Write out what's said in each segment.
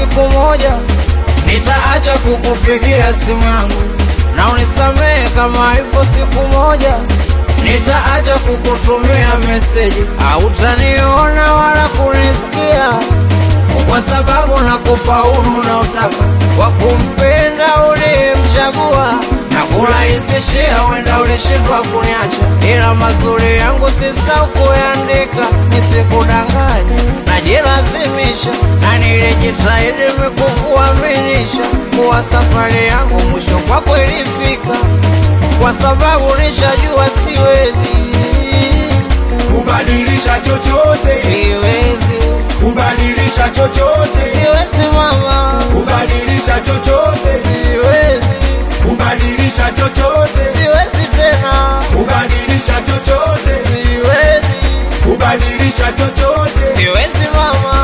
siku moja nitaacha kukupigia simu yangu, na unisamehe kama ipo siku moja nitaacha kukutumia meseji, hautaniona wala kunisikia, kwa sababu nakupa uhuru unaotaka wa kumpenda uliyemchagua na kurahisishia, wenda ulishindwa kuniacha, ila mazuri yangu sisahau kuyaandika, nisikudanganya, najilazimisha na nilijitahidi mikukuaminisha kuwa safari yangu mwisho kwako ilifika, kwa sababu nishajua siwezi, kubadilisha chochote, siwezi, kubadilisha chochote, siwezi mama, kubadilisha chochote, siwezi, kubadilisha chochote, siwezi tena, kubadilisha chochote, siwezi, kubadilisha chochote. siwezi mama.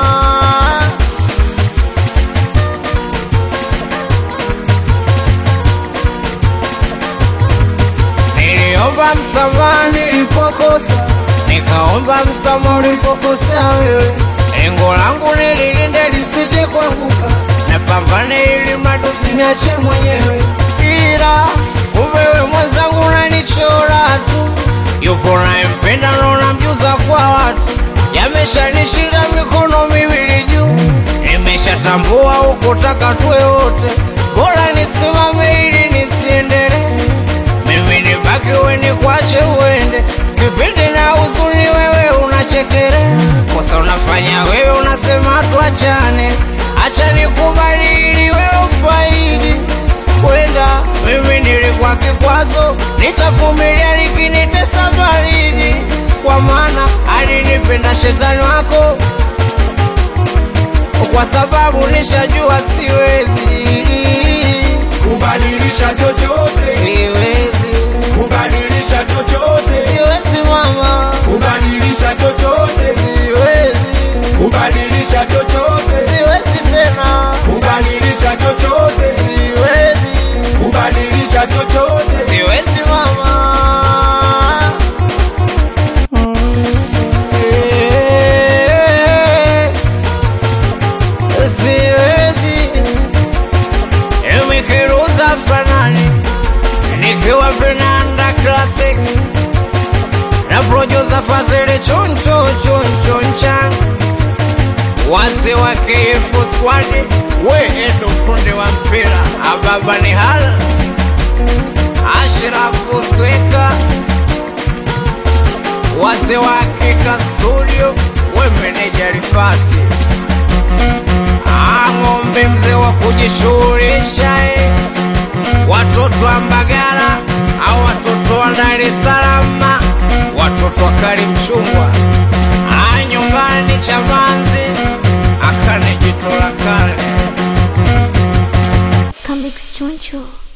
Niliomba msamaha nilipokosa, nikaomba msamaha ulipokosea wewe. Lengo langu nililinde lisije kuanguka, napambane ili mradi usiniache mwenyewe, ila kumbe wewe mwenzangu unanichora tu. Yupo nayempenda na unamjuza kwa watu, yameshanishinda mikono miwili juu, nimeshatambua hukutaka tuwe wote, bora nisimame ili nisiendelee mimi nibaki wewe nikwache uende, kipindi na huzuni wewe unachekelea, kosa unafanya wewe unasema tuachane, acha nikubali ili wewe ufaidi kwenda. Mimi nilikuwa kikwazo, nitavumilia likinitesa baridi, kwa maana alinipenda shetani wako, kwa sababu nishajua siwezi, kubadilisha chochote, siwezi, kubadilisha chochote, siwezi mama. kubadilisha chochote, Siwezi, kubadilisha chochote, siwezi tena, kubadilisha chochote, siwezi, kubadilisha chochote. siwezi mama. Eh, Siwezi, nikiruza fanani nikiwa vinanda classic na producer Fazili choncho choncho nchan wazee wa KF squad we ndo fundi wa mpira ababa ni hala Ashrafu Sweka wazee wa Hakika studio we meneja Rifati Ang'ombe mzee wa kujishughulisha eh. watoto wa Mbagala au watoto wa Dar es Salaam, watoto wa Karimchungwa Ah, nyumbani Chamanzi akane jito la kale Come Choncho.